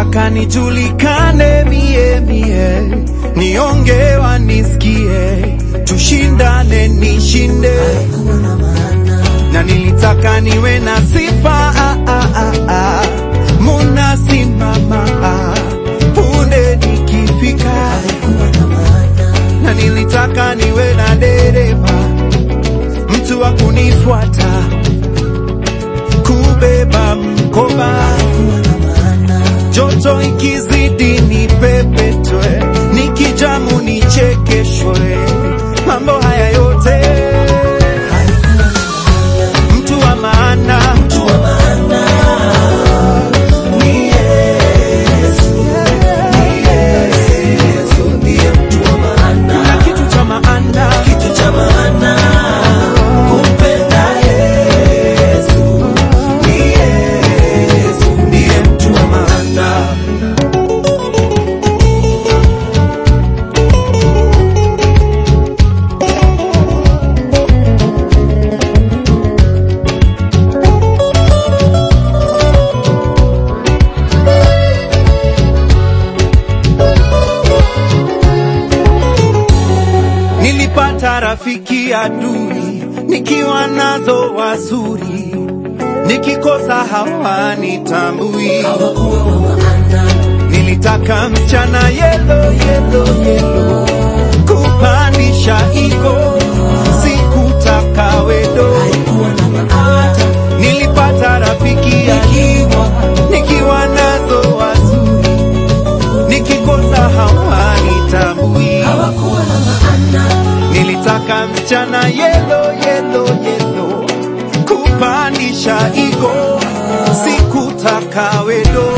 nilitaka nijulikane mie mie, nionge wanisikie, tushindane nishinde, na nilitaka niwe na sifa ah, ah, ah, ah. munasimama ah. punde nikifika, na nilitaka niwe na dereva, mtu wa kunifuata, kubeba mkoba joto ikizidi ni pepetwe, nikijamu nichekeshwe, mambo haya yote mtu wa maana ni Yesu, ni Yesu, ndiye mtu wa maana. Na kitu cha maana, kitu cha maana kumpenda Yesu, ni Yesu, ndiye mtu wa maana. Nilipata rafiki adui, nikiwa nazo wazuri, nikikosa hawanitambui. Nilitaka msichana yelo yelo yelo, kupandisha ego, sikutaka wedo. Nilipata rafiki akiwa, nikiwa nazo wazuri, nikikosa hawanitambui. Nilitaka msichana yelo yelo yelo, kupandisha ego, sikutaka wedo.